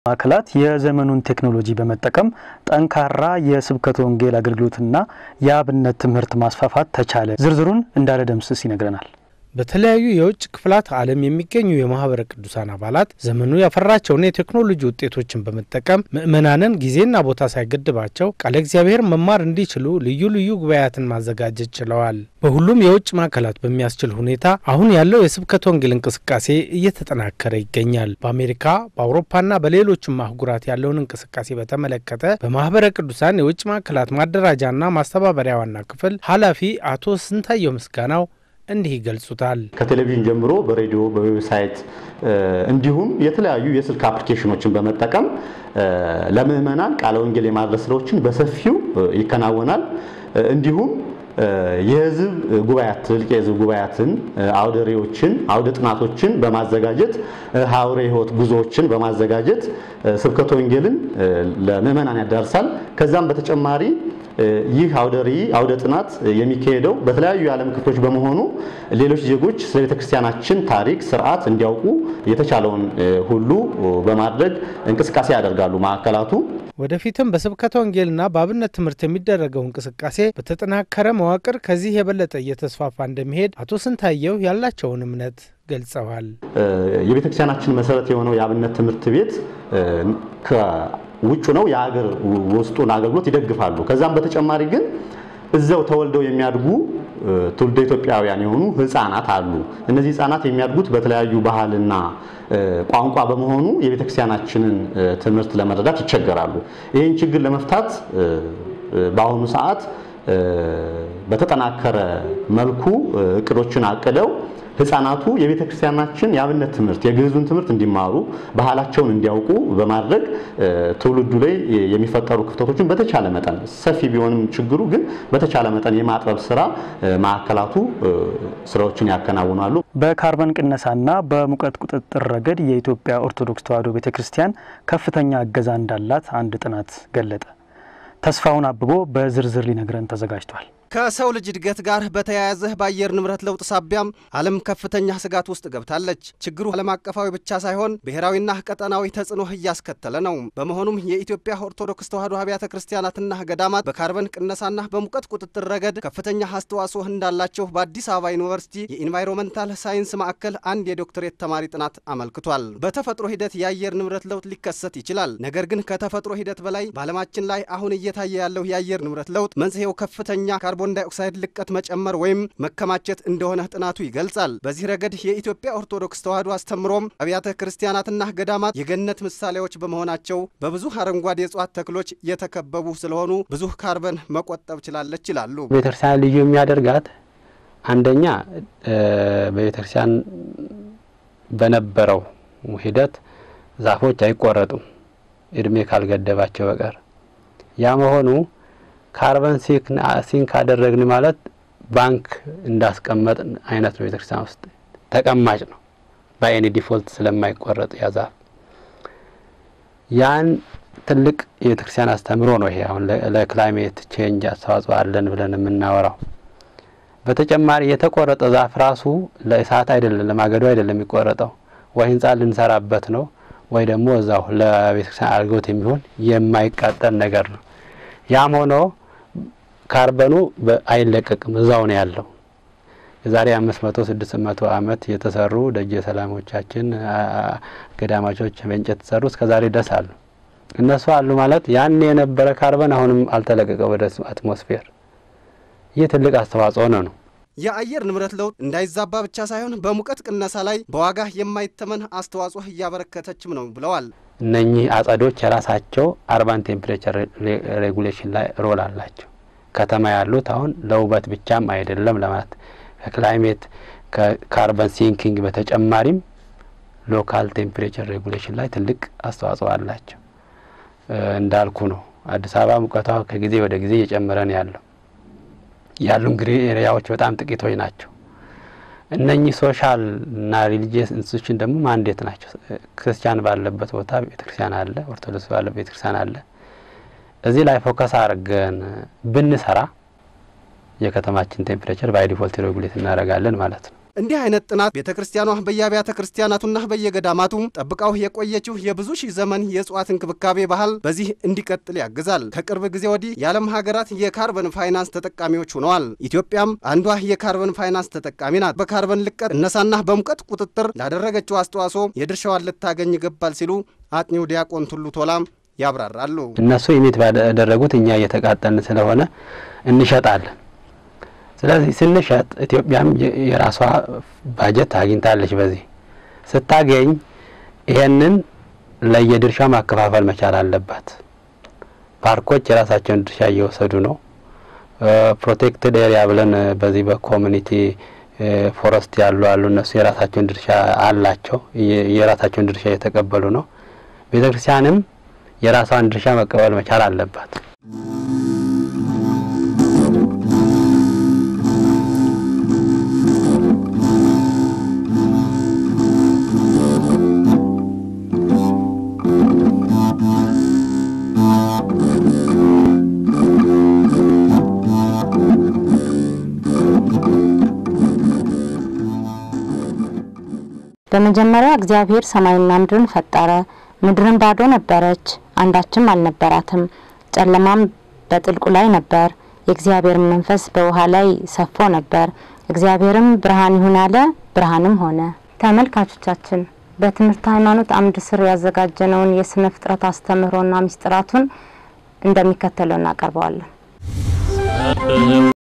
ማዕከላት የዘመኑን ቴክኖሎጂ በመጠቀም ጠንካራ የስብከተ ወንጌል አገልግሎትና የአብነት ትምህርት ማስፋፋት ተቻለ። ዝርዝሩን እንዳለ ደምስስ ይነግረናል። በተለያዩ የውጭ ክፍላት ዓለም የሚገኙ የማህበረ ቅዱሳን አባላት ዘመኑ ያፈራቸውን የቴክኖሎጂ ውጤቶችን በመጠቀም ምዕመናንን ጊዜና ቦታ ሳይገድባቸው ቃለ እግዚአብሔር መማር እንዲችሉ ልዩ ልዩ ጉባኤያትን ማዘጋጀት ችለዋል። በሁሉም የውጭ ማዕከላት በሚያስችል ሁኔታ አሁን ያለው የስብከተ ወንጌል እንቅስቃሴ እየተጠናከረ ይገኛል። በአሜሪካ በአውሮፓና በሌሎችም አህጉራት ያለውን እንቅስቃሴ በተመለከተ በማህበረ ቅዱሳን የውጭ ማዕከላት ማደራጃና ማስተባበሪያ ዋና ክፍል ኃላፊ አቶ ስንታየው ምስጋናው እንዲህ ይገልጹታል። ከቴሌቪዥን ጀምሮ በሬዲዮ በዌብሳይት እንዲሁም የተለያዩ የስልክ አፕሊኬሽኖችን በመጠቀም ለምዕመናን ቃለ ወንጌል የማድረስ ስራዎችን በሰፊው ይከናወናል። እንዲሁም የህዝብ ጉባኤያት ትልቅ የህዝብ ጉባኤያትን አውደ ርዕዮችን አውደ ጥናቶችን በማዘጋጀት ሐዋርያዊ ሕይወት ጉዞዎችን በማዘጋጀት ስብከተ ወንጌልን ለምዕመናን ያዳርሳል። ከዛም በተጨማሪ ይህ አውደ ርዕይ አውደ ጥናት የሚካሄደው በተለያዩ የዓለም ክፍሎች በመሆኑ ሌሎች ዜጎች ስለ ቤተክርስቲያናችን ታሪክ፣ ስርዓት እንዲያውቁ የተቻለውን ሁሉ በማድረግ እንቅስቃሴ ያደርጋሉ ማዕከላቱ። ወደፊትም በስብከተ ወንጌልና በአብነት ትምህርት የሚደረገው እንቅስቃሴ በተጠናከረ መዋቅር ከዚህ የበለጠ እየተስፋፋ እንደሚሄድ አቶ ስንታየው ያላቸውን እምነት ገልጸዋል። የቤተክርስቲያናችን መሰረት የሆነው የአብነት ትምህርት ቤት ውጩ ነው የሀገር ውስጡን አገልግሎት ይደግፋሉ። ከዛም በተጨማሪ ግን እዛው ተወልደው የሚያድጉ ትውልደ ኢትዮጵያውያን የሆኑ ህፃናት አሉ። እነዚህ ህፃናት የሚያድጉት በተለያዩ ባህልና ቋንቋ በመሆኑ የቤተክርስቲያናችንን ትምህርት ለመረዳት ይቸገራሉ። ይህን ችግር ለመፍታት በአሁኑ ሰዓት በተጠናከረ መልኩ እቅዶችን አቅደው ህፃናቱ የቤተ ክርስቲያናችን የአብነት ትምህርት የግዕዙን ትምህርት እንዲማሩ ባህላቸውን እንዲያውቁ በማድረግ ትውልዱ ላይ የሚፈጠሩ ክፍተቶችን በተቻለ መጠን ሰፊ ቢሆንም ችግሩ ግን በተቻለ መጠን የማጥበብ ስራ ማዕከላቱ ስራዎችን ያከናውናሉ። በካርበን ቅነሳና በሙቀት ቁጥጥር ረገድ የኢትዮጵያ ኦርቶዶክስ ተዋሕዶ ቤተ ክርስቲያን ከፍተኛ እገዛ እንዳላት አንድ ጥናት ገለጠ። ተስፋውን አብቦ በዝርዝር ሊነግረን ተዘጋጅቷል። ከሰው ልጅ እድገት ጋር በተያያዘ በአየር ንብረት ለውጥ ሳቢያም ዓለም ከፍተኛ ስጋት ውስጥ ገብታለች። ችግሩ ዓለም አቀፋዊ ብቻ ሳይሆን ብሔራዊና ቀጠናዊ ተጽዕኖ እያስከተለ ነው። በመሆኑም የኢትዮጵያ ኦርቶዶክስ ተዋሕዶ አብያተ ክርስቲያናትና ገዳማት በካርበን ቅነሳና በሙቀት ቁጥጥር ረገድ ከፍተኛ አስተዋጽኦ እንዳላቸው በአዲስ አበባ ዩኒቨርሲቲ የኢንቫይሮንመንታል ሳይንስ ማዕከል አንድ የዶክትሬት ተማሪ ጥናት አመልክቷል። በተፈጥሮ ሂደት የአየር ንብረት ለውጥ ሊከሰት ይችላል። ነገር ግን ከተፈጥሮ ሂደት በላይ በዓለማችን ላይ አሁን እየታየ ያለው የአየር ንብረት ለውጥ መንስኤው ከፍተኛ ካርቦን ዳይኦክሳይድ ልቀት መጨመር ወይም መከማቸት እንደሆነ ጥናቱ ይገልጻል። በዚህ ረገድ የኢትዮጵያ ኦርቶዶክስ ተዋሕዶ አስተምሮም አብያተ ክርስቲያናትና ገዳማት የገነት ምሳሌዎች በመሆናቸው በብዙ አረንጓዴ የእጽዋት ተክሎች የተከበቡ ስለሆኑ ብዙ ካርበን መቆጠብ ችላለች ይላሉ። ቤተክርስቲያን ልዩ የሚያደርጋት አንደኛ በቤተክርስቲያን በነበረው ሂደት ዛፎች አይቆረጡም እድሜ ካልገደባቸው በቀር ያ መሆኑ ካርበን ሲንክ ካደረግን ማለት ባንክ እንዳስቀመጥ አይነት ነው። ቤተክርስቲያን ውስጥ ተቀማጭ ነው። በአይኒ ዲፎልት ስለማይቆረጥ ያ ዛፍ ያን ትልቅ የቤተክርስቲያን አስተምሮ ነው። ይሄ አሁን ለክላይሜት ቼንጅ አስተዋጽኦ አለን ብለን የምናወራው። በተጨማሪ የተቆረጠ ዛፍ ራሱ ለእሳት አይደለም፣ ለማገዶ አይደለም የሚቆረጠው ወይ ህንጻ ልንሰራበት ነው ወይ ደግሞ እዛው ለቤተክርስቲያን አገልግሎት የሚሆን የማይቃጠል ነገር ነው። ያም ሆኖ ካርበኑ አይለቀቅም፣ እዛው ነው ያለው። የዛሬ አምስት መቶ ስድስት መቶ ዓመት የተሰሩ ደጀ ሰላሞቻችን ገዳማቾች በእንጨት የተሰሩ እስከ ዛሬ ድረስ አሉ። እነሱ አሉ ማለት ያን የነበረ ካርበን አሁንም አልተለቀቀ ወደ አትሞስፌር። ይህ ትልቅ አስተዋጽኦ ነው ነው የአየር ንብረት ለውጥ እንዳይዛባ ብቻ ሳይሆን በሙቀት ቅነሳ ላይ በዋጋ የማይተመን አስተዋጽኦ እያበረከተችም ነው ብለዋል። እነኚህ አጸዶች የራሳቸው አርባን ቴምፕሬቸር ሬጉሌሽን ላይ ሮል አላቸው። ከተማ ያሉት አሁን ለውበት ብቻም አይደለም ለማለት ከክላይሜት ከካርበን ሲንኪንግ በተጨማሪም ሎካል ቴምፕሬቸር ሬጉሌሽን ላይ ትልቅ አስተዋጽኦ አላቸው። እንዳልኩ ነው አዲስ አበባ ሙቀቷ ከጊዜ ወደ ጊዜ እየጨመረ ነው ያለው። ያሉ እንግዲህ ኤሪያዎች በጣም ጥቂቶች ናቸው። እነኚህ ሶሻል እና ሪሊጂየስ ኢንስቲቱሽን ደግሞ ማንዴት ናቸው። ክርስቲያን ባለበት ቦታ ቤተክርስቲያን አለ፣ ኦርቶዶክስ ባለበት ቤተክርስቲያን አለ። እዚህ ላይ ፎከስ አድርገን ብንሰራ የከተማችን ቴምፕሬቸር ባይ ዲፎልት ሬጉሌት እናደርጋለን ማለት ነው። እንዲህ አይነት ጥናት ቤተ ክርስቲያኗ በየአብያተ ክርስቲያናቱና በየገዳማቱ ጠብቃው የቆየችው የብዙ ሺህ ዘመን የእጽዋት እንክብካቤ ባህል በዚህ እንዲቀጥል ያግዛል። ከቅርብ ጊዜ ወዲህ የዓለም ሀገራት የካርበን ፋይናንስ ተጠቃሚዎች ሆነዋል። ኢትዮጵያም አንዷ የካርበን ፋይናንስ ተጠቃሚ ናት። በካርበን ልቀት እነሳና በሙቀት ቁጥጥር ላደረገችው አስተዋጽኦ የድርሻዋን ልታገኝ ይገባል ሲሉ አጥኚው ዲያቆን ቱሉ ቶላም ያብራራሉ። እነሱ ኢሚት ባደረጉት እኛ እየተቃጠልን ስለሆነ እንሸጣለን። ስለዚህ ስንሸጥ ኢትዮጵያም የራሷ ባጀት አግኝታለች። በዚህ ስታገኝ ይሄንን ለየድርሻ ማከፋፈል መቻል አለባት። ፓርኮች የራሳቸውን ድርሻ እየወሰዱ ነው። ፕሮቴክትድ ኤሪያ ብለን በዚህ በኮሚኒቲ ፎረስት ያሉ አሉ። እነሱ የራሳቸውን ድርሻ አላቸው። የራሳቸውን ድርሻ እየተቀበሉ ነው። ቤተ ክርስቲያንም የራሷን ድርሻ መቀበል መቻል አለባት። በመጀመሪያ እግዚአብሔር ሰማይና ምድርን ፈጠረ። ምድርን ባዶ ነበረች፣ አንዳችም አልነበራትም። ጨለማም በጥልቁ ላይ ነበር፣ የእግዚአብሔር መንፈስ በውሃ ላይ ሰፎ ነበር። እግዚአብሔርም ብርሃን ይሁን አለ፣ ብርሃንም ሆነ። ተመልካቾቻችን በትምህርት ሃይማኖት አምድ ስር ያዘጋጀነውን የስነ ፍጥረት አስተምህሮና ሚስጥራቱን እንደሚከተለው እናቀርበዋለን።